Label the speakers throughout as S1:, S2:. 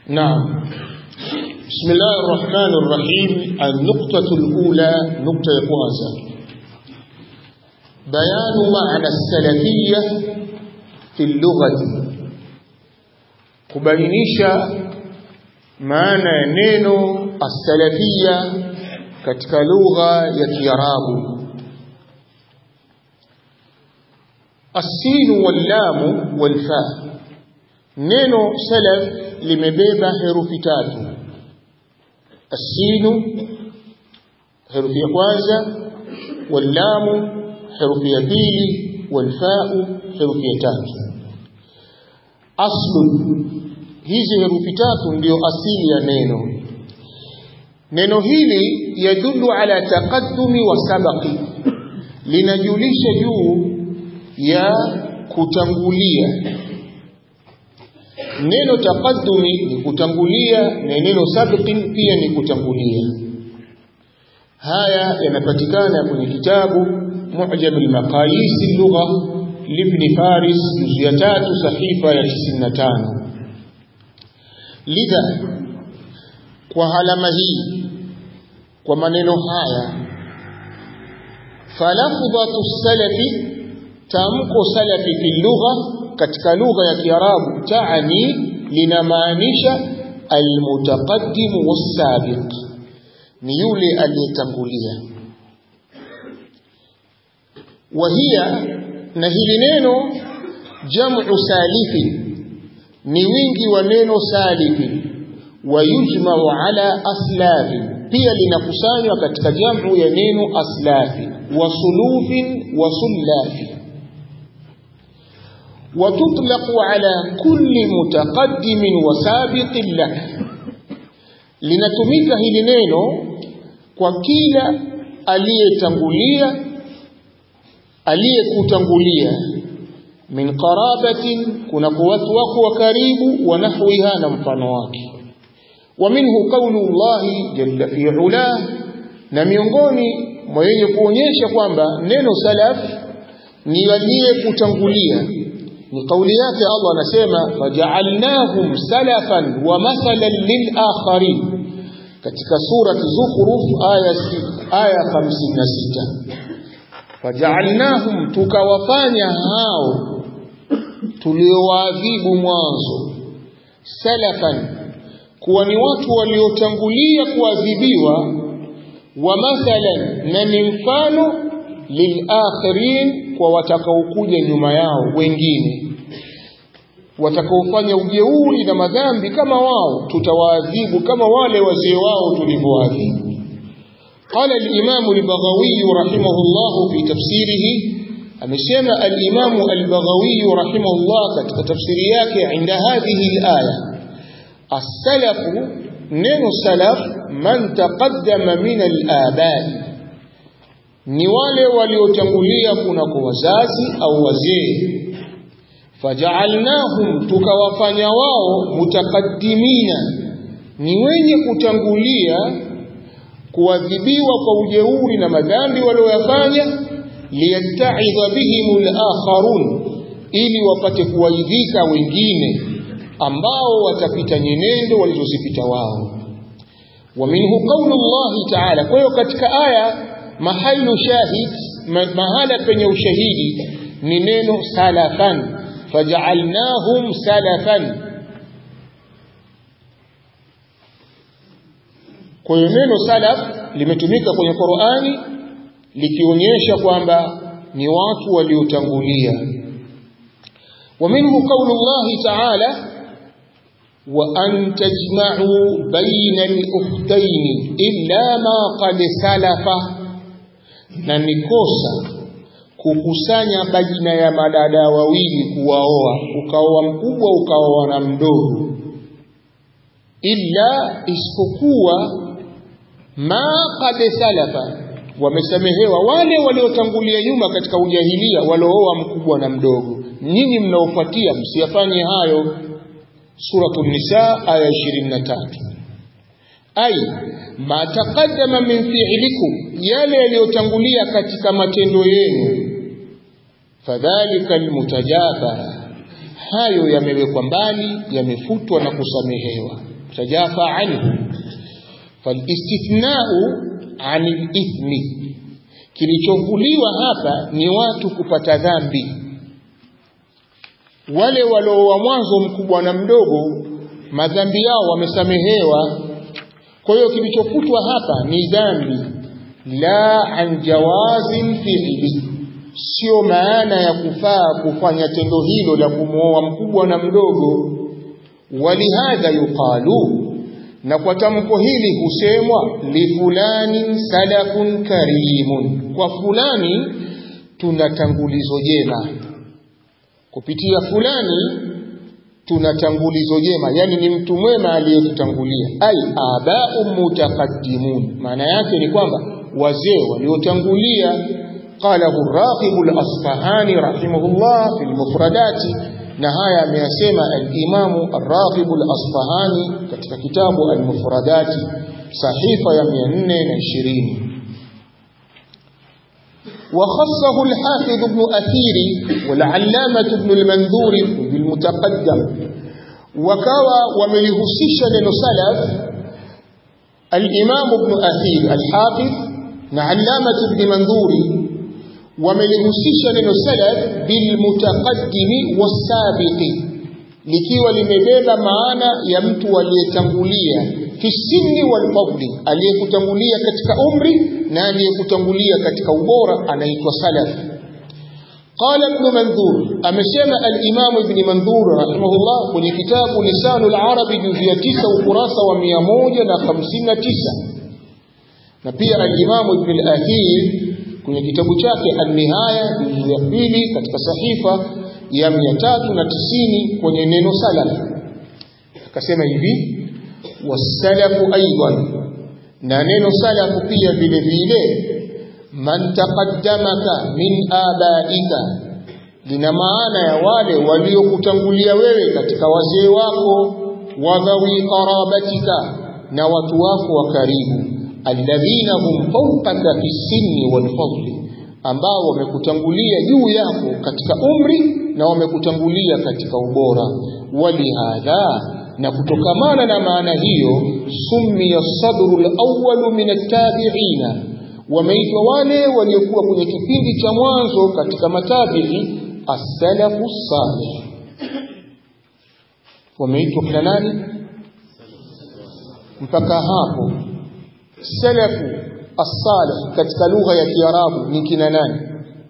S1: نعم بسم الله الرحمن الرحيم النقطة الأولى نقطة كwanza بيان معنى السلفية في اللغة kubainisha maana ya neno as-salafia katika lugha ya Kiarabu as-sin wal-lam wal-fa neno salaf limebeba herufi tatu as-sin herufi ya kwanza wal-lam herufi ya pili wal-fa herufi ya tatu aslu hizi herufi tatu ndio asili ya neno neno hili yadullu ala taqaddumi wa sabaqi linajulisha juu ya kutangulia neno taqaddumi ni kutangulia na neno sabqi pia ni kutangulia haya yanapatikana kwenye kitabu mu'jam al-maqayis al-lugha libni faris juzu ya tatu sahifa ya 95 lidha kwa alama hii kwa maneno haya falafdhatu salafi tamko salafi fi lugha katika lugha ya kiarabu taani linamaanisha almutaqaddim wasabiq ni yule aliyetangulia wahia na hili neno jamu salifi ni wingi wa neno salifi wayujmau ala aslafi pia linakusanywa katika jamu ya neno aslafi wa sulufin wa sullafi وتطلق على كل متقدم وسابق له linatumika hili neno kwa kila aliyetangulia aliyekutangulia min qarabatin kuna watu wako wa karibu wa nahwiha na mfano wake wa minhu qawlu Allah jalla fi ula na miongoni mwa yenye kuonyesha kwamba neno salaf ni aliyekutangulia ni kauli yake Allah anasema faja'alnahum salafan wa mathalan lil akharin katika surati Zukhruf aya aya 56 faja'alnahum tukawafanya hao tuliowaadhibu mwanzo salafan kuwa ni watu waliotangulia kuadhibiwa wa mathalan na ni mfano lilakhirin kwa watakaokuja nyuma yao wengine watakaofanya ujeuri na madhambi kama wao tutawaadhibu kama wale wazee wao tulivyoadhibu قال الإمام البغوي رحمه الله في تفسيره أمسيما الإمام البغوي رحمه الله katika tafsiri yake عند هذه الآية السلف نين السلف من تقدم من الآباء ni wale waliotangulia kuna kwa wazazi au wazee faja'alnahum tukawafanya wao mutaqaddimina ni wenye kutangulia kuadhibiwa kwa ujeuri na madhambi walioyafanya liyatta'idha bihim al-akharun ili wapate kuwaidhika wengine ambao watapita nyenendo walizozipita wao wa minhu qawlu Allah ta'ala kwa hiyo katika aya mahalu shahid mahala penye ushahidi ni neno salafan faja'alnahum salafan kwa hiyo neno salaf limetumika kwenye Qur'ani likionyesha kwamba ni watu waliotangulia ومنه قول الله تعالى وأن تجمعوا بين الأختين إلا ما قد سلف na ni kosa kukusanya baina ya madada wawili kuwaoa ukaoa mkubwa ukaoa na mdogo illa isipokuwa ma qad salafa wamesamehewa wale waliotangulia nyuma katika ujahilia waliooa mkubwa na mdogo nyinyi mnaofuatia msiyafanye hayo suratul nisa aya 23 ay ma taqaddama min fi'likum yale yaliyotangulia katika matendo yenu fadhalika almutajaba hayo yamewekwa mbali yamefutwa na kusamehewa تتجافى عنه فالاستثناء عن الإثم kilichovuliwa hapa ni watu kupata dhambi wale waliowa mwanzo mkubwa na mdogo madhambi yao wamesamehewa kwa hiyo kilichofutwa hapa ni dhambi la an jawazin fi'li sio maana ya kufaa kufanya tendo hilo la kumwoa mkubwa na mdogo walihadha yuqalu na kwa tamko hili husemwa li fulani salafun karimun kwa fulani tuna tangulizo jema kupitia fulani tuna tangulizo jema yani ni mtu mwema aliyetutangulia ai abau mutaqaddimun maana yake ni kwamba wazee waliotangulia qalahu ar-raqib al-asfahani rahimahullah fi al-mufradati na haya ameyasema al-Imam Ar-Raghib Al-Asfahani katika kitabu Al-Mufradati sahifa ya 420 وخصه الحافظ ابن أثير والعلامة ابن المنذور بالمتقدم وكوى وملهسش لنسلف الإمام ابن أثير الحافظ نعلامة ابن منذور wamelihusisha neno salaf bilmutaqaddimi wasabiqi likiwa limebeba maana ya mtu aliyetangulia fi sinni walfadli aliyekutangulia katika umri na aliyekutangulia katika ubora anaitwa salaf قال ابن منذور أمسيما الإمام ابن منذور رحمه الله كل كتاب لسان العرب جزية تسع وقراسة ومياموجة نخمسين تسع نبيع الإمام ابن الأثير kwenye kitabu chake An-Nihaya juzu ya pili katika sahifa ya 390 kwenye neno salaf akasema hivi wasalafu aidan na neno salafu pia vile vile man taqaddamaka min abaika lina maana ya wale waliokutangulia wewe katika wazee wako wadhawi qarabatika na watu wako wa karibu alladhina hum fawqaka fi sinni wal fadli ambao wamekutangulia juu yako katika umri na wamekutangulia katika ubora walihadha na kutokamana na maana hiyo summiya sadru al-awwal min at-tabi'ina wameitwa wale waliokuwa kwenye kipindi cha mwanzo katika matabi'i as-salafu salih wameitwa kina nani mpaka hapo salafu as-salih katika lugha ya Kiarabu ni kina nani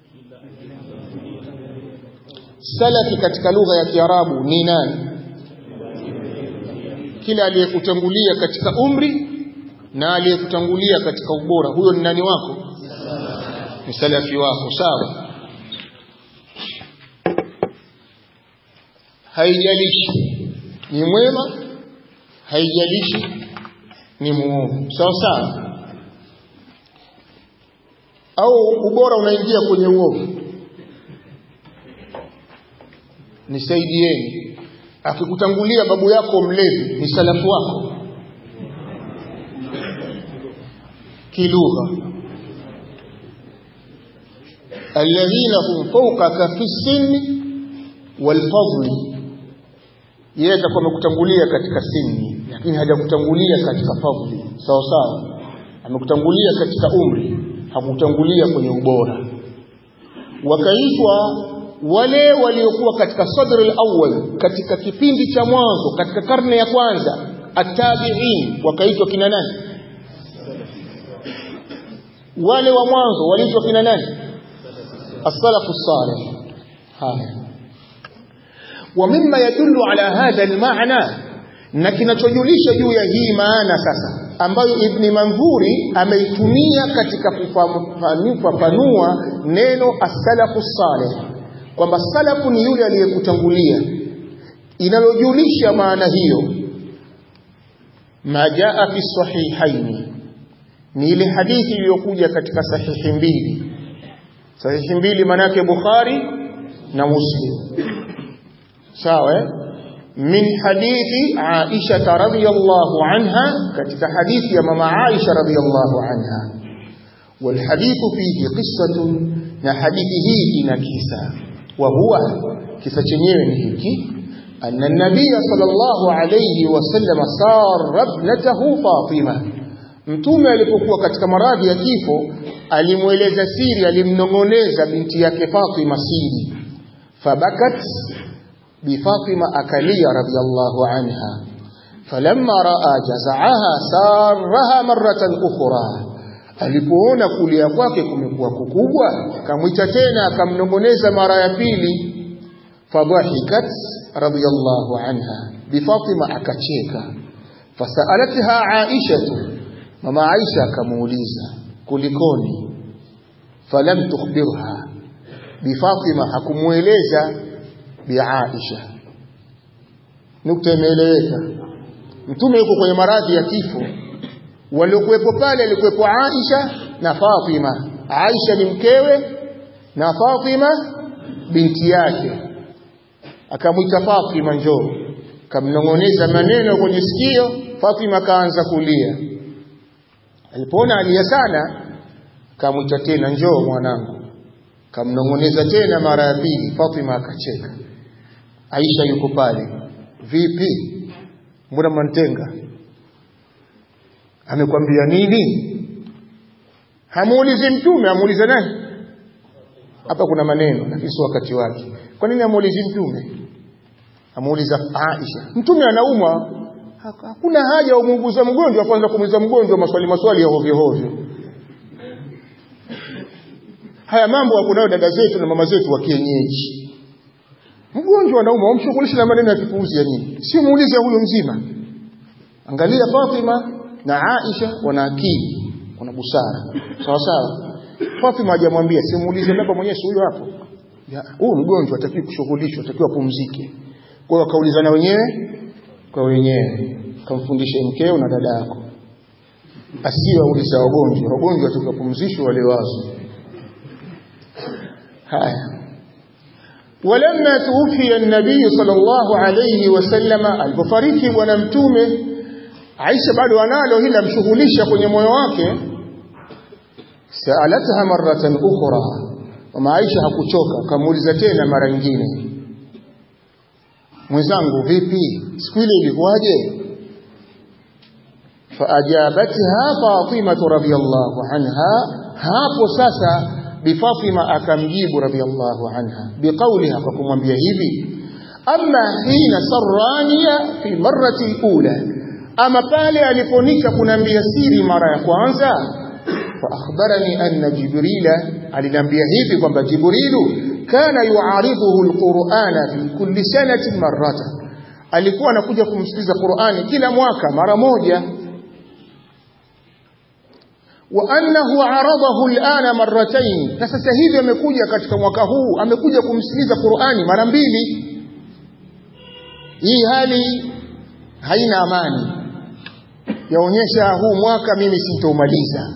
S1: salafi katika lugha ya Kiarabu ni nani kila aliyekutangulia katika umri na aliyekutangulia katika ubora huyo ni nani wako ni salafi wako sawa haijalishi ni mwema haijalishi ni muovu sawa sawa au ubora unaingia kwenye uovu nisaidieni akikutangulia babu yako mlevi ni salafu wako kilugha alladhina hum fawqaka fi sinni wal fadli yeye atakuwa amekutangulia katika sinni lakini hajakutangulia katika fadli sawa sawa amekutangulia katika umri hakutangulia kwenye ubora wakaitwa wale waliokuwa katika sadr al-awwal katika kipindi cha mwanzo katika karne ya kwanza at-tabi'in wakaitwa kina nani wale wa mwanzo waliitwa kina nani as-salafu salih haya ومما يدل على هذا المعنى na kinachojulisha juu ya hii maana sasa ambayo Ibn Manzuri ameitumia katika kufafanua neno as-salafu salih kwamba salafu ni yule aliyekutangulia inalojulisha maana hiyo majaa fi sahihaini ni ile hadithi iliyokuja katika sahihi mbili sahihi mbili manake Bukhari na Muslim sawa min hadithi Aisha radhiyallahu anha katika hadithi ya mama Aisha radhiyallahu anha والحديث فيه قصة na hadithi hii ina kisa wa huwa kisa chenyewe ni hiki أن النبي صلى الله عليه وسلم سار ابنته فاطمة mtume alipokuwa katika maradhi ya kifo alimweleza siri alimnong'oneza binti yake Fatima siri fabakat bi Fatima akalia radhiallahu anha falamma raa jazaaha saraha maratan ukhra alipoona kulia kwake kumekuwa kukubwa akamwita tena akamnong'oneza mara ya pili fadhahikat radiyallahu anha bi Fatima akacheka fasalatha Aisha mama Aisha akamuuliza kulikoni falam tukhbirha bi Fatima hakumueleza bi Aisha nukta imeeleweka mtume yuko kwenye maradhi ya kifo waliokuwepo pale alikuwepo Aisha na Fatima Aisha ni mkewe na Fatima binti yake akamwita Fatima njoo kamnong'oneza maneno kwenye sikio Fatima kaanza kulia alipoona alia sana kamwita tena njoo mwanangu kamnong'oneza tena mara ya pili Fatima akacheka Aisha yuko pale vipi mbona mwantenga amekwambia nini hamuulizi mtume amuulize nani hapa kuna maneno lakini sio wakati wake kwa nini amuulizi mtume amuuliza Aisha mtume anaumwa hakuna haja ya umuuguza mgonjwa kwanza kumuuliza mgonjwa maswali maswali ya hovyo hovyo haya mambo hakunayo dada zetu na mama zetu wa kienyeji mgonjwa anaumwa umshughulishe na maneno ya kipuuzi ya nini sio muulize huyo mzima angalia Fatima na Aisha wana akili wana busara sawa sawa Fatima hajamwambia simuulize baba mwenyewe huyo hapo huyu mgonjwa atakiwa kushughulishwa atakiwa pumzike kwa hiyo wakaulizana wenyewe kwa wenyewe kamfundishe mkeo na dada yako asiwe uliza wagonjwa wagonjwa tukapumzishwa wale wazo haya ولما توفي النبي صلى الله عليه وسلم alipofariki bwana mtume Aisha bado analo hili amshughulisha kwenye moyo wake saalatha maratan ukhra mama Aisha hakuchoka kamuuliza tena mara nyingine mwenzangu vipi siku ile ilikuwaje faajabatha Fatima radhiyallahu anha hapo sasa bi Fatima akamjibu radhiyallahu anha biqauliha kwa kumwambia hivi amma hina sarraniya fi marrati alula ama pale aliponicha kunambia siri mara ya kwanza fa akhbarani anna jibrila aliniambia hivi kwamba jibrilu kana yuaridhuhu alqur'ana fi kulli sanatin marrata alikuwa anakuja kumsikiliza Qur'ani kila mwaka mara moja wa annahu aradahu al'ana marratayn na sasa hivi amekuja katika mwaka huu amekuja kumsikiliza Qur'ani mara mbili hii hali haina amani yaonyesha huu mwaka mimi sintomaliza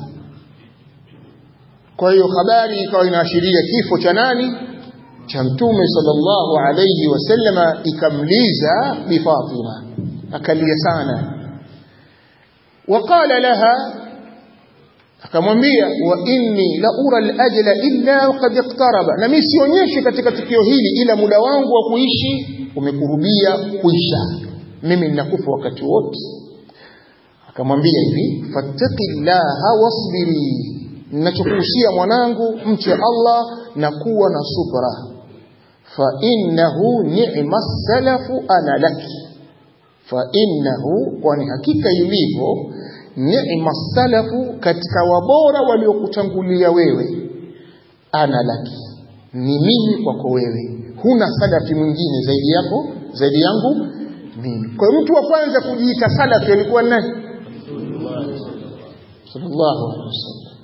S1: kwa hiyo habari ikawa inaashiria kifo cha nani cha mtume sallallahu alayhi wasallama ikamliza bi Fatima akalia sana waqala laha akamwambia wa inni la ura al-ajla illa qad iqtaraba na mimi sionyeshi katika tukio hili ila muda wangu wa kuishi umekurubia kuisha mimi ninakufa wakati wote akamwambia hivi fattaqillaha wasbiri ninachokuhusia mwanangu mche Allah na kuwa na subra fa innahu ni'ma salafu ana laki fa innahu kwani hakika ilivyo ni'ma salafu katika wabora waliokutangulia wewe ana laki ni mimi kwako wewe huna salafi mwingine zaidi yako zaidi yangu mimi kwa hiyo mtu wa kwanza kujiita salafi alikuwa nani sallallahu alaihi wasallam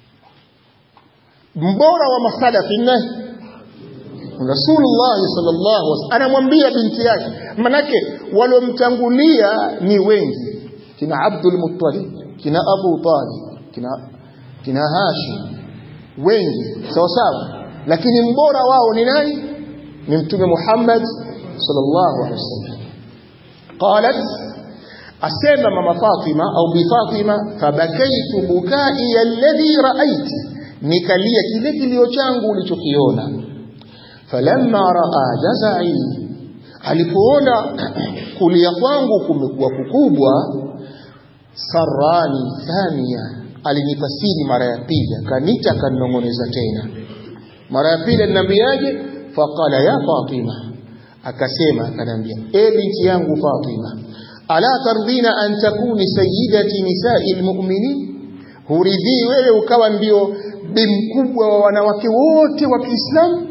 S1: mbora wa masalafi nani Rasulullah sallallahu alaihi wasallam anamwambia binti yake manake walomtangulia ni wengi kina Abdul Muttalib kina Abu Talib kina kina Hashim wengi sawa sawa lakini mbora wao ni nani ni mtume Muhammad sallallahu alaihi wasallam qalat asema mama Fatima au bi Fatima fabakaitu bukai alladhi raaiti nikalia kile kilio changu ulichokiona falamma raa jazai alipoona kulia kwangu kumekuwa kukubwa sarani thania alinipa siri mara ya pili akanita akanong'oneza tena mara ya pili aliniambiaje faqala ya fatima akasema akanambia e binti yangu fatima ala tardina an takuni sayyidati nisai almu'minin huridhii wewe ukawa ndio bi mkubwa wa wanawake wote wa Kiislamu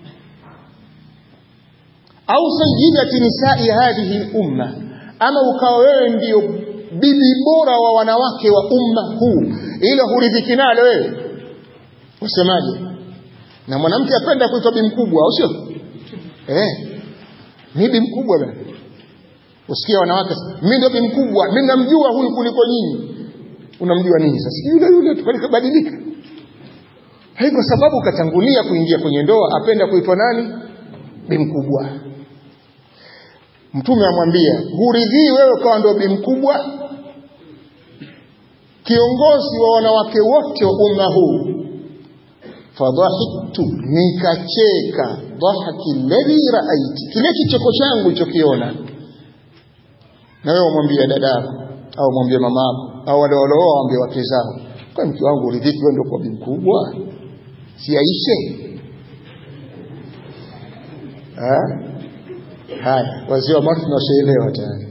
S1: au sayyidati nisai hadhihi umma ama ukawa wewe ndio bibi bora wa wanawake wa umma huu ila huridhiki nalo wewe usemaje na mwanamke apenda kuitwa bi mkubwa au sio eh ni bi mkubwa bwana usikia wanawake mimi ndio bi mkubwa mimi namjua huyu kuliko nyinyi unamjua nini sasa yule yule tukabadilika hai kwa sababu katangulia kuingia kwenye ndoa apenda kuitwa nani bi mkubwa mtume amwambia huridhii wewe kawa ndio bi mkubwa kiongozi wa wanawake wote wa umma huu fadhahiktu nikacheka dhahaki alladhi raaiti kile kicheko changu ulichokiona na wewe umwambie dadako au mwambie mamako au wale walooa waambie wake zao kwa mke wangu uridhiki wewe ndio kwa bi mkubwa si aishe haya wazee wa matu tunashaelewa tayari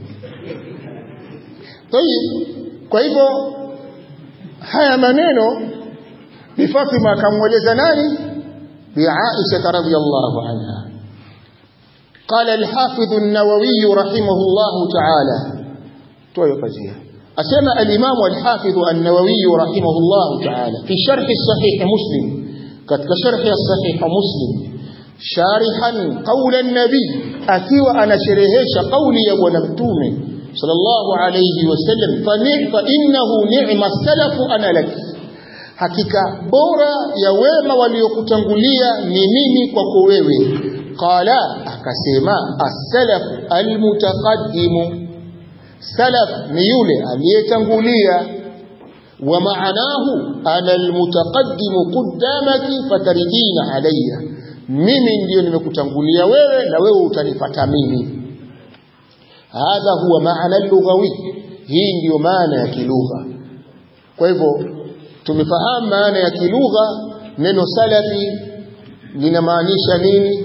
S1: kwa hivyo haya maneno bi Fatima akamweleza nani bi Aisha radhiyallahu anha قال الحافظ النووي رحمه الله تعالى توي قضيه اسمع الامام الحافظ النووي رحمه الله تعالى في شرح الصحيح مسلم katika sharh ya sahih muslim sharihan qaula an-nabi akiwa anasherehesha kauli ya bwana mtume sallallahu alayhi wasallam fa innahu ni'ma salafu ana lak hakika bora ya wema waliokutangulia ni mimi kwako wewe qala akasema as-salaf al-mutaqaddim salaf ni yule aliyetangulia wa maanahu ana al-mutaqaddim qaddamaki fataridina alayya mimi ndiyo nimekutangulia wewe na wewe utanifata mimi hadha huwa maana lughawi hii ndiyo maana ya kilugha kwa hivyo tumefahamu maana ya kilugha neno salafi linamaanisha nini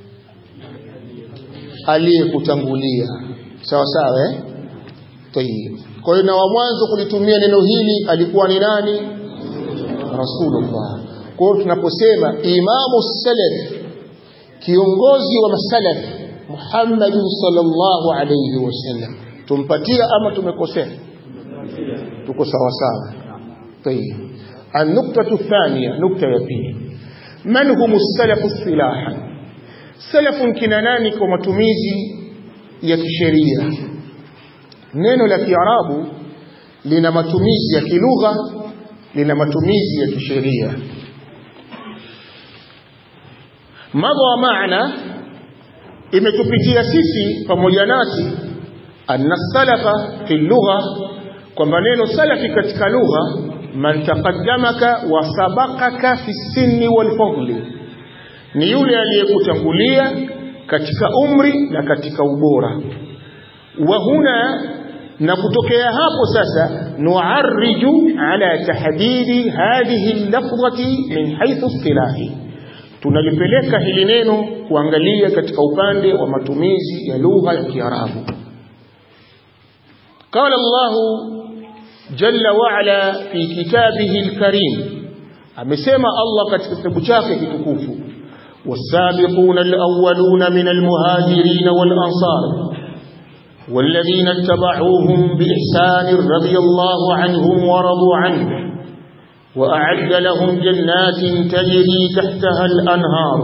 S1: aliyekutangulia sawa sawa eh tayib kwa hiyo na wa mwanzo kulitumia neno hili alikuwa ni nani rasulullah kwa hiyo tunaposema imamu salaf kiongozi wa masalaf Muhammad sallallahu alayhi wasallam tumpatia ama tumekosea tuko sawa sawa طيب النقطة الثانية نقطة يبيه من هم السلف اصطلاحا سلف كناناني كمتميزي ya kisheria neno la kiarabu lina matumizi ya kilugha lina matumizi ya kisheria madha maana imetupitia sisi pamoja nasi anna salafa fi lugha kwamba neno salafi katika lugha man taqaddamaka wa sabaqaka fi sinni wal fadli ni yule aliyekutangulia katika umri na katika ubora wa huna na kutokea hapo sasa nuarriju ala tahdidi hadhihi lafdhati min haythu istilahi tunalipeleka hili neno kuangalia katika upande wa matumizi ya lugha ya Kiarabu قال الله جل وعلا في كتابه الكريم amesema Allah katika kitabu chake kitukufu والسابقون الأولون من المهاجرين والأنصار والذين اتبعوهم بإحسان رضي الله عنهم ورضوا عنه وأعد لهم جنات تجري تحتها الأنهار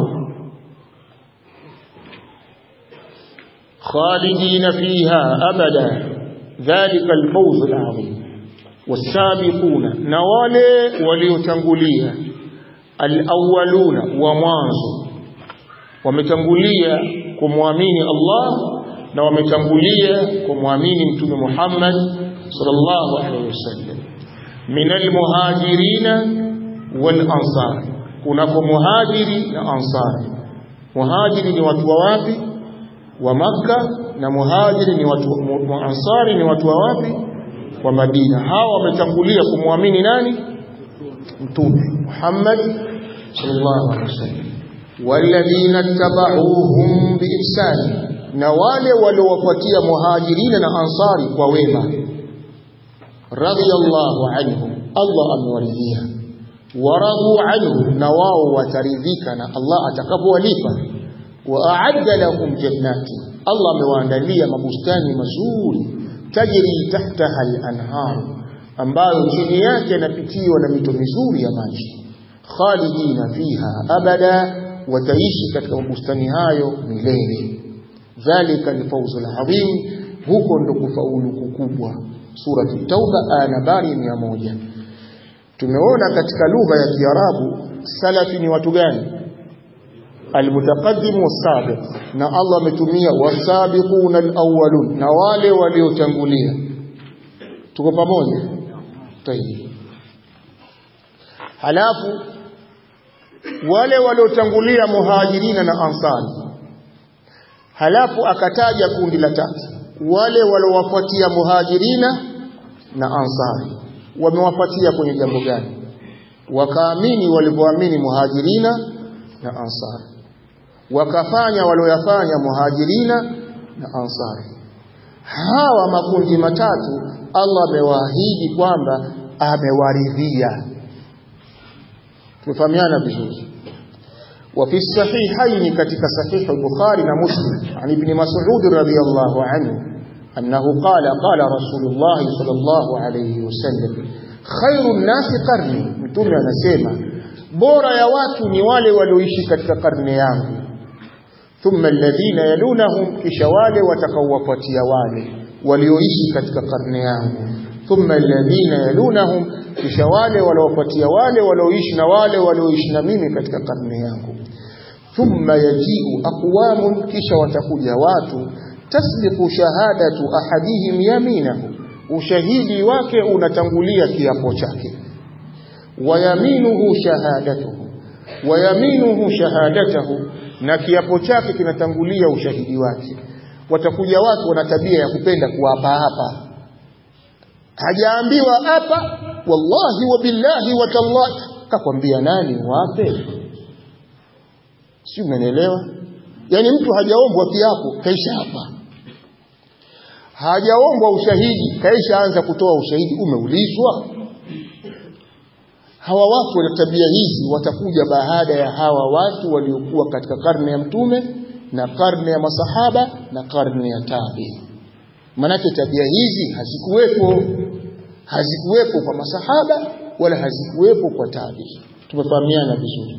S1: خالدين فيها أبدا ذلك الفوز العظيم والسابقون نوالي وليتنقليا الأولون ومانزو wametangulia kumwamini Allah na wametangulia kumwamini mtume Muhammad sallallahu alaihi wasallam minal muhajirina wal ansar kunako muhajiri na ansari muhajiri ni watu wa wapi wa Makka na muhajiri ni watu wa ansari ni watu wa wapi wa Madina hawa wametangulia kumwamini nani mtume Muhammad sallallahu alaihi wasallam walladhina tabauhum biihsani na wale waliowafuatia muhajirina na ansari kwa wema radiyallahu anhum Allah amewaridhia waradu anhu na wao wataridhika na Allah atakapowalipa wa a'adda lahum jannati Allah amewaandalia mabustani mazuri tajri tahtaha al-anhar ambayo chini yake yanapitiwa na mito mizuri ya maji khalidina fiha abada wataishi katika mabustani hayo milele dhalika alfawzu alazim huko ndo kufaulu kukubwa sura tauba aya nambari 100 tumeona katika lugha ya kiarabu salafi ni watu gani almutaqaddim wasabiq na Allah ametumia wasabiquna alawwalun na wale waliotangulia tuko pamoja tayeb halafu wale waliotangulia muhajirina na ansari halafu akataja kundi la tatu wale waliowafuatia muhajirina na ansari wamewafuatia kwenye jambo gani wakaamini walivyoamini muhajirina na ansari wakafanya walioyafanya muhajirina na ansari hawa makundi matatu Allah amewaahidi kwamba amewaridhia tumefahamiana vizuri وفي الصحيحين كتك صحيح البخاري ومسلم عن ابن مسعود رضي الله عنه أنه قال قال رسول الله صلى الله عليه وسلم خير الناس قرني mtume anasema bora ya watu ni wale walioishi katika karne yangu thumma alladhina yalunahum kisha wale watakaowafuatia wale walioishi katika karne yangu thumma alladhina yalunahum kisha wale waliowafuatia wale walioishi na wale walioishi na mimi katika karne yangu thumma yajiu aqwamun kisha watakuja watu tasbiqu shahadatu ahadihim yaminahu ushahidi wake unatangulia kiapo chake wayaminuhu shahadatuhu wayaminuhu shahadatahu na kiapo chake kinatangulia ushahidi wake watakuja watu wana tabia ya kupenda kuapa hapa hajaambiwa hapa wallahi wa billahi wa tallahi kakwambia nani wape si unanielewa yani mtu hajaombwa kiapo kaisha hapa hajaombwa ushahidi kaisha anza kutoa ushahidi umeulizwa hawa watu wana tabia hizi watakuja baada ya hawa watu waliokuwa katika karne ya mtume na karne ya masahaba na karne ya tabi manake tabia hizi hazikuwepo hazikuwepo kwa masahaba wala hazikuwepo kwa tabi tumefahamiana vizuri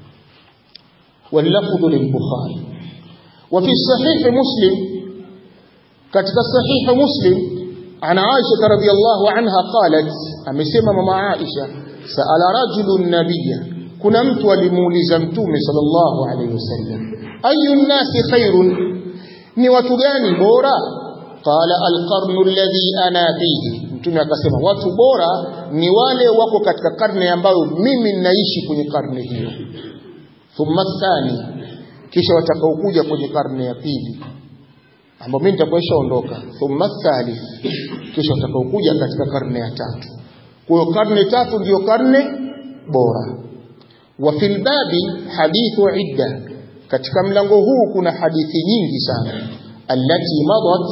S1: واللفظ للبخاري وفي صحيح مسلم katika sahih muslim ana aisha radhiyallahu anha qalat amesema mama aisha saala rajulun nabiyya kuna mtu alimuuliza mtume sallallahu alayhi wasallam ayu nnasi khairun ni watu gani bora qala alqarnu alladhi ana fihi mtume akasema watu bora ni wale wako katika karne ambayo mimi ninaishi kwenye karne hiyo thumma thani kisha watakaokuja kwenye karne ya pili ambao mimi nitakuwa ondoka thumma thalith kisha watakaokuja katika karne ya tatu kwa hiyo karne tatu ndiyo karne bora wa fil babi hadithu idda katika mlango huu kuna hadithi nyingi sana allati madat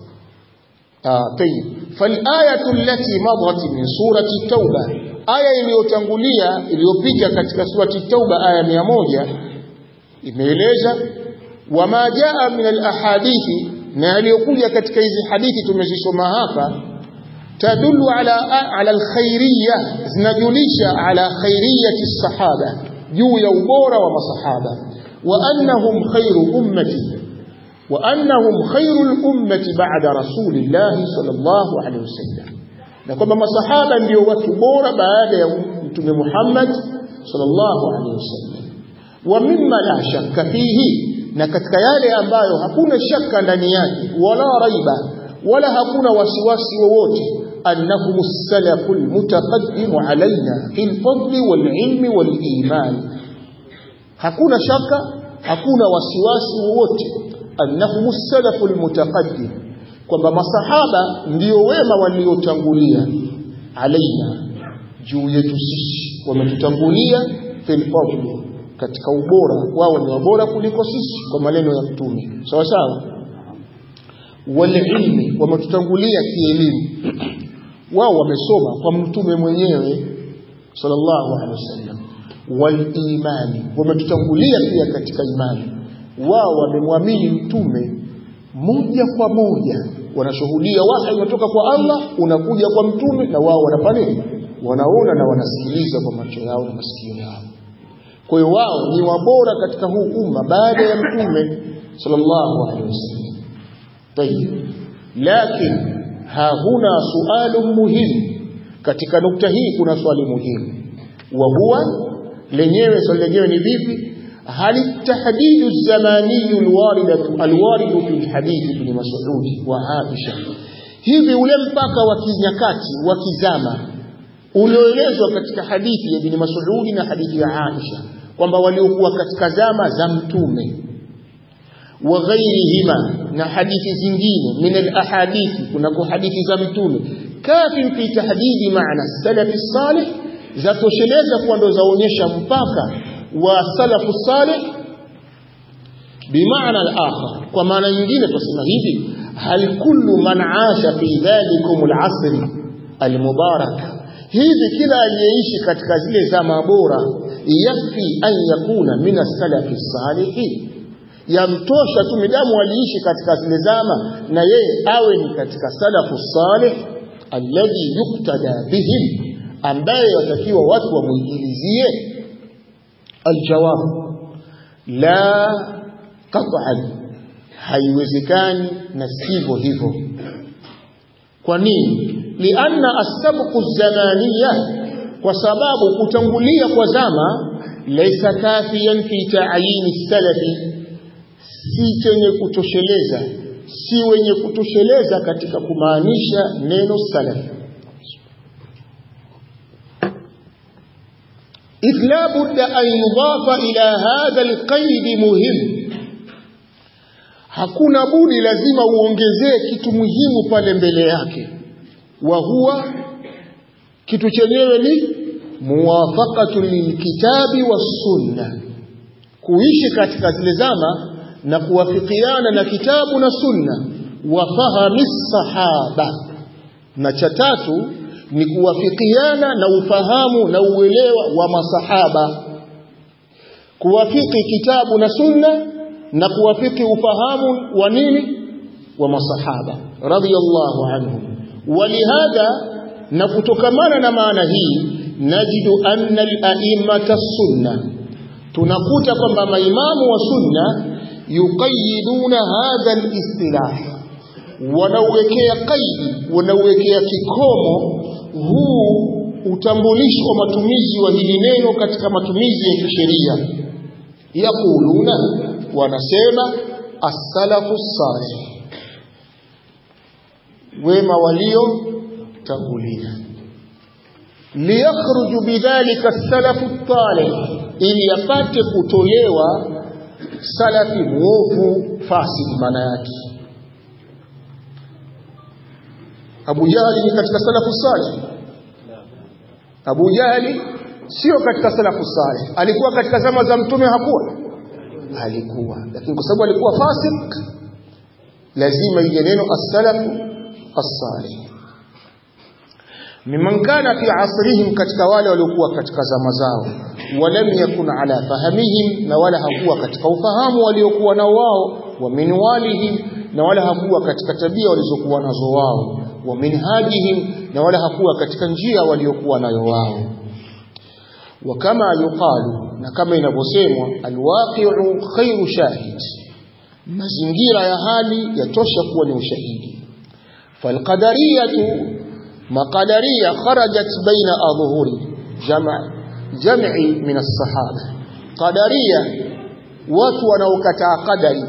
S1: طيب فالآية التي مضت من سورة التوبة آية iliyotangulia iliyopita katika surati Tauba aya 100 imeeleza wama jaa min alahadithi na yaliyokuja katika hizi hadithi tumezisoma hapa tadullu ala ala alkhairiyya zinajulisha ala khairiyati sahaba juu ya ubora wa masahaba wa annahum khairu ummati wa annahum khairu ummati ba'da rasulillahi sallallahu alaihi wasallam na kwamba masahaba ndio watu bora baada ya mtume Muhammad sallallahu alaihi wasallam wa mimma la shakka fihi na katika yale ambayo hakuna shaka ndani yake wala raiba wala hakuna wasiwasi wowote annahum as-salafu al-mutaqaddim alaina fil fadli wal ilmi wal iman hakuna shaka hakuna wasiwasi wowote annahum salafu almutaqaddim kwamba masahaba ndio wema waliotangulia alaina juu yetu sisi wametutangulia fil fadl katika ubora wao ni wabora kuliko sisi kwa maneno ya mtume sawa sawa walilmi wametutangulia kielimu wao wamesoma kwa mtume mwenyewe sallallahu alaihi wasallam walimani wametutangulia pia katika imani wao wamemwamini mtume moja kwa moja wanashuhudia wahi unatoka kwa Allah unakuja kwa mtume na wao wanafanya nini wanaona na wanasikiliza kwa macho yao na masikio yao kwa hiyo wao ni wabora katika huu umma baada ya mtume sallallahu alaihi wasallam tayib lakini ha huna sualu muhimu katika nukta hii kuna swali muhimu wa huwa lenyewe swali lenyewe ni vipi hal tahdidu zamani alwaridatu alwaridu fi hadithi ibn mas'ud wa aisha hivi ule mpaka wa kinyakati wa kizama ulioelezwa katika hadithi ya ibn mas'ud na hadithi ya aisha kwamba waliokuwa katika zama za mtume wa ghairihima na hadithi zingine min alahadithi kunako hadithi za mtume kafin fi tahdidi maana salafi salih zatosheleza kuwa ndo zaonyesha mpaka wa salafu salih bimaana al-akhar kwa maana nyingine tusema hivi hal kullu man aasha fi dhalikum al-asr al-mubarak hivi kila aliyeishi katika zile zama bora yakfi an yakuna min as-salafi salihin yamtosha tu midamu aliishi katika zile zama na yeye awe ni katika salafu salih alladhi yuktada bihim ambaye watakiwa watu wamuigilizie aljawab la qat'an haiwezekani na sivyo hivyo kwa nini lianna as-sabqu zamaniya kwa sababu kutangulia kwa zama laysa kafiyan fi ta'yin salafi si chenye kutosheleza si wenye kutosheleza katika kumaanisha neno salafi إذ لا بد أن يضاف إلى هذا القيد مهم hakuna budi lazima uongezee kitu muhimu pale mbele yake wa huwa kitu chenyewe ni muwafaqatu lilkitabi wassunna kuishi katika zile zama na kuwafikiana na kitabu na sunna wa fahami sahaba na cha tatu ni kuwafikiana na ufahamu na uelewa wa masahaba kuwafiki kitabu na sunna na kuwafiki ufahamu wa nini wa masahaba radhiyallahu anhum walihadha na kutokamana na maana hii najidu anna al-a'immata sunna tunakuta kwamba maimamu wa sunna yuqayyiduna hadha al-istilah wanauwekea kaidi wanauwekea kikomo huu utambulisho wa matumizi wa hili neno katika matumizi ya kisheria yaquluna wanasema as-salafu salih wema walio tangulia liyakhruju bidhalika as-salafu talih ili apate kutolewa salafi muovu fasidi maana yake Abu Jahali ni katika salafu salih Abu Jahali sio katika salafu salih alikuwa katika zama za mtume hakuwa alikuwa lakini kwa sababu alikuwa fasik lazima ije neno as-salafu as-salih mimman kana fi asrihim katika wale waliokuwa katika zama zao walam yakun ala fahamihim na wala hakuwa katika ufahamu waliokuwa nao wao wa minwalihim na wala hakuwa katika tabia walizokuwa nazo wao wa minhajihim na wala hakuwa katika njia waliokuwa nayo wao wa kama yuqalu na kama inavyosemwa alwaqi'u khairu shahid mazingira ya hali yatosha kuwa ni ushahidi falqadariyatu maqadariya kharajat baina adhuhuri jama' jam'i min as-sahaba qadariya watu wanaokataa qadari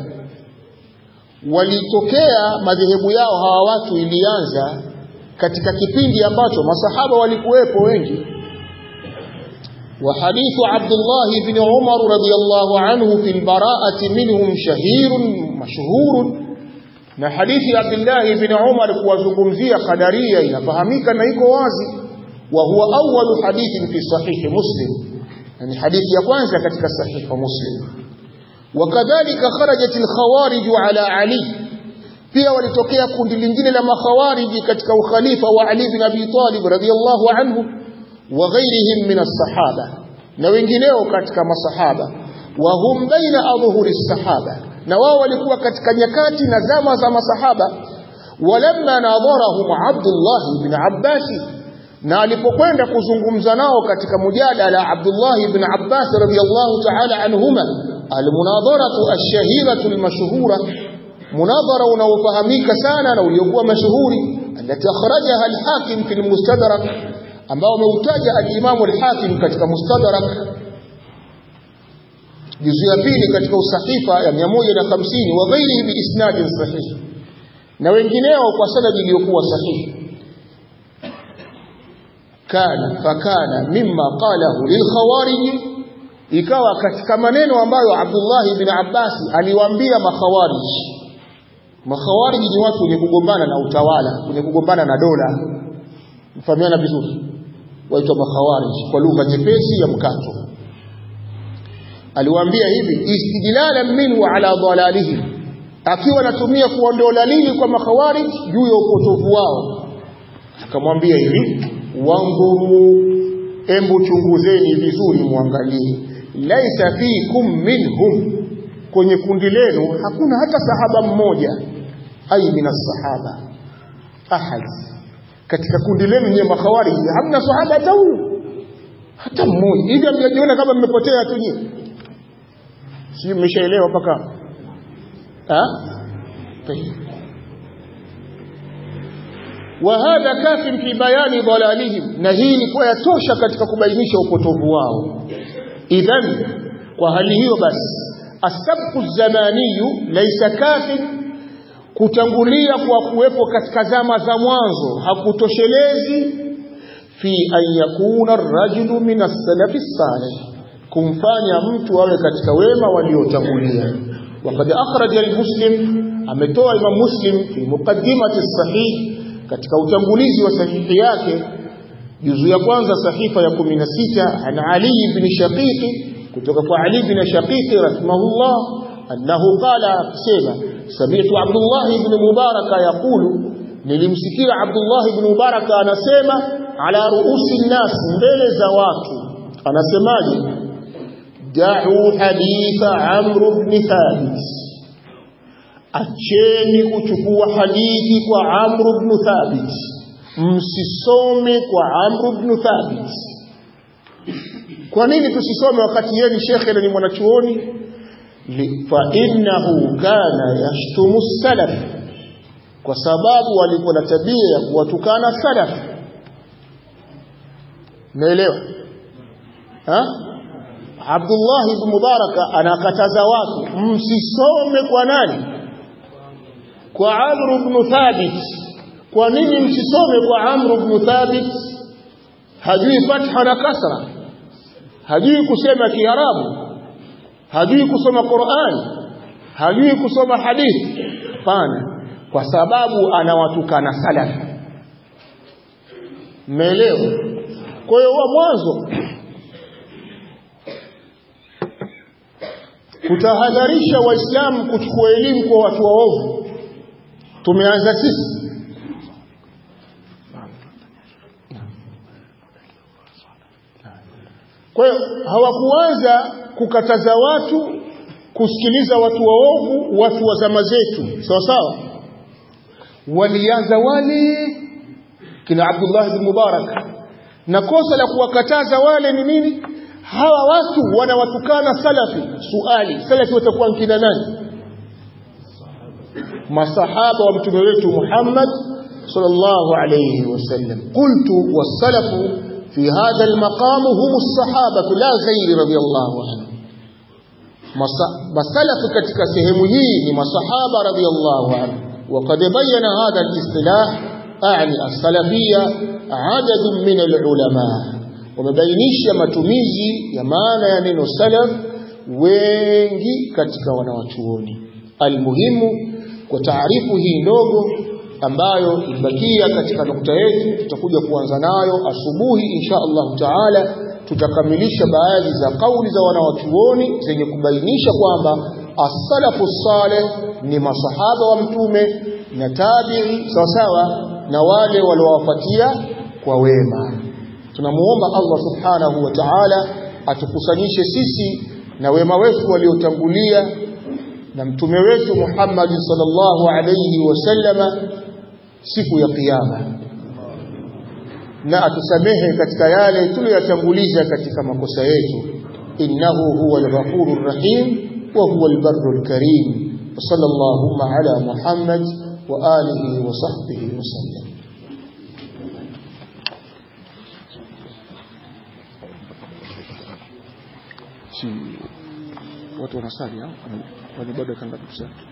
S1: walitokea madhehebu yao hawa watu ilianza katika kipindi ambacho masahaba walikuwepo wengi وحديث عبد الله بن عمر رضي الله عنه في البراءة منهم شهير مشهور na hadithi ya Abdullah ibn Umar kuwazungumzia qadaria inafahamika na iko wazi wa huwa awwalu hadithin fi sahihi Muslim yani hadithi ya kwanza katika sahihi Muslim wakadhalika kharajat al-khawarij ala Ali pia walitokea kundi lingine la makhawariji katika ukhalifa wa Ali bin Abi Talib radhiyallahu anhu wa ghairihim min as-sahaba na wengineo katika masahaba wa hum baina adhhuri as-sahaba na wao walikuwa katika nyakati na zama za masahaba walamma nadharahum Abdullah ibn Abbas na alipokwenda kuzungumza nao katika mujadala Abdullah ibn Abbas radhiyallahu ta'ala anhuma almunadharatu ash-shahiratu al-mashhura munadhara unaofahamika sana na uliokuwa mashuhuri alati akhrajaha al-Hakim fi al-Mustadrak ambao umeutaja al-Imam al-Hakim katika Mustadrak juzu ya pili katika usahifa ya 150 wa ghairihi bi isnadin sahih na wengineo kwa sanad iliyokuwa sahihi kana fakana mimma qalahu lilkhawarij ikawa katika maneno ambayo Abdullah ibn Abbas aliwaambia makhawarij makhawarij ni watu wenye kugombana na utawala wenye kugombana na dola mfahamiana vizuri waitwa makhawarij kwa lugha nyepesi ya mkato aliwaambia hivi istidlalan minhu ala dhalalihim akiwa anatumia kuondoa dalili kwa makhawarij juu ya upotovu wao akamwambia hivi wanguru embu chunguzeni vizuri muangalie laisa fikum minhum kwenye kundi lenu hakuna hata sahaba mmoja ai minas sahaba ahad katika kundi lenu nyewe makhawarij hamna sahaba hata huyu hata mmoja hivi mnajiona kama mmepotea tu nyinyi sio mmeshaelewa mpaka ah وهذا كاف في بيان ضلالهم na hii ilikuwa yatosha katika kubainisha upotovu wao idhan kwa hali hiyo basi asabqu zamaniyu laysa kafin kutangulia kwa kuwepo katika zama za mwanzo hakutoshelezi fi an yakuna ar-rajulu min as-salaf as-salih kumfanya mtu awe katika wema waliotangulia وقد أخرج المسلم ametoa Imam Muslim fi muqaddimati as-sahih katika utangulizi wa sahihi yake juzu ya kwanza sahifa ya 16 an Ali ibn Shaqiq kutoka kwa Ali ibn Shaqiq rahimahullah annahu qala sema sami'tu Abdullah ibn Mubarak yaqulu nilimsikia Abdullah ibn Mubarak anasema ala ruusi nnas mbele za watu anasemaje da'u haditha Amr ibn Thabit acheni kuchukua hadithi kwa Amr ibn Thabit msisome kwa Amr ibn Thabit kwa nini tusisome wakati yeye ni shekhe na ni mwanachuoni fa innahu kana yashtumu salaf kwa sababu alikuwa na tabia ya kuwatukana salaf naelewa ha Abdullah ibn Mubaraka anakataza watu msisome kwa nani kwa Amr ibn Thabit kwa nini msisome kwa Amr ibn Thabit hajui fatha na kasra hajui kusema kiarabu hajui kusoma Qur'an hajui kusoma hadithi hapana kwa sababu anawatukana salaf mmeelewa kwa hiyo wa mwanzo kutahadharisha waislamu kuchukua elimu kwa watu waovu tumeanza sisi kwa hiyo hawakuanza kukataza watu kusikiliza watu waovu watu wa zama zetu sawa sawa walianza wale kina Abdullah ibn Mubarak na kosa la kuwakataza wale ni nini hawa watu wanawatukana salafi suali salafi watakuwa kina nani masahaba wa mtume wetu Muhammad sallallahu alayhi wasallam qultu was-salafu fi hadha al-maqam hum as-sahaba la ghayr radiyallahu anhu masalafu katika sehemu hii ni masahaba radiyallahu anhu وقد بين هذا الاصطلاح أعني السلفية عدد من العلماء wamebainisha matumizi ya maana ya neno salaf wengi katika wanawachuoni almuhimu kwa taarifu hii ndogo ambayo ibakia katika nukta yetu tutakuja kuanza nayo asubuhi insha Allah taala tutakamilisha baadhi za kauli za wanawachuoni zenye kubainisha kwamba as-salafu salih ni masahaba wa mtume na tabi'i sawasawa na wale waliowafuatia kwa wema tunamuomba Allah subhanahu wa ta'ala atukusanyishe sisi na wema wetu waliotangulia na mtume wetu Muhammad sallallahu alayhi wasallama siku ya kiyama na atusamehe katika yale tuliyotanguliza katika makosa yetu innahu huwa al-ghafurur rahim wa huwa al-barrul karim sallallahu ala muhammad wa alihi wa sahbihi wa sallam si watu wanasali au wale bado kangapi kusali